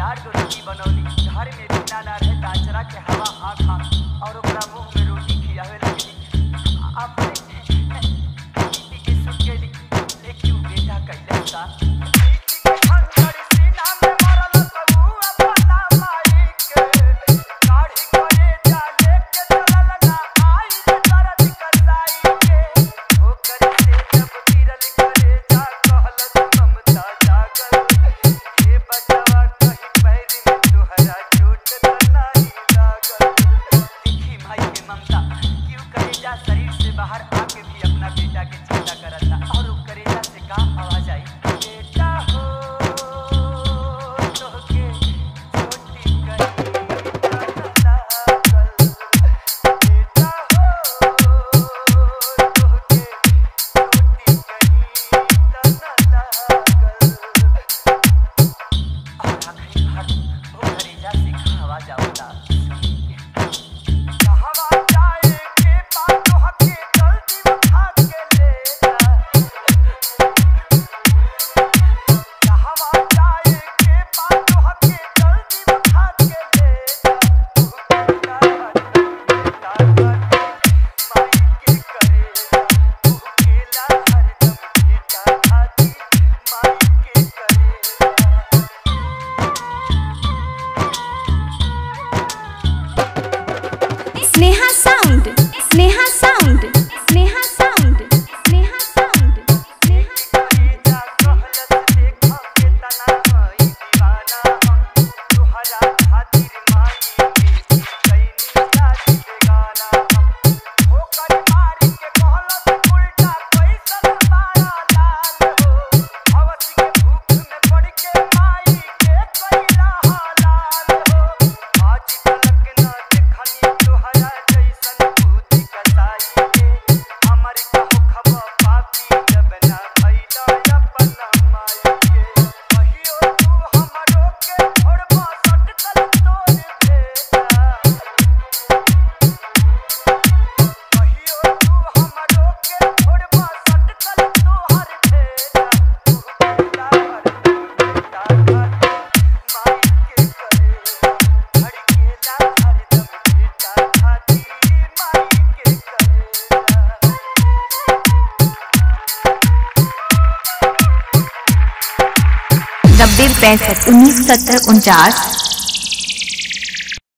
चार गो रोटी बनौली घर में बिना ना रहे ताचरा के हवा हाँ खा और ओकरा मुंह में रोटी खियावे लगली अपने बेटी के सुन के लेकिन उ बेटा कैले सा शरीर से बाहर आके भी अपना बेटा के चिंता करता और उ करेजा से का आवाज आई बेटा हो तोहके छोटी करी लागल बेटा हो तोहके छोटी करी लागल और आखिरी बार वो करेजा से का आवाज आवता कहवा जाए के बात तोहके जल्दी उठा के ले जा कहवा जाए के बात तोहके जल्दी उठा के ले जा तू केला हरदम माई के करेला तू केला हरदम बेटा खाती माई के करेला Sneha sound Sneha sound Sneha sound Sneha sound Sneha करेजा कहलत देखा केतना हई दीवाना हम तोहरा खातिर माई के कैनी शादी बेगाना हम ओकर मारी के कहलत उल्टा कैसन मारा लाल हो हवस के भूख में पड़ के माई के कैला हालाल हो आज तलक न देखनी तोहरा जैसन भूति कसाई के हमर कहो खबा पापी जब ना भइला अपन माई के कहियो तू हमरो के छोड़बा सटकल तोर भेजा कहियो तू हमरो के छोड़बा सटकल तोहर भेजा तू केला हरदम बेटा खाती माई के करेला धड़केला हरदम बेटा खाती माई के करेला नब्बे पैंसठ उन्नीस सत्तर उनचास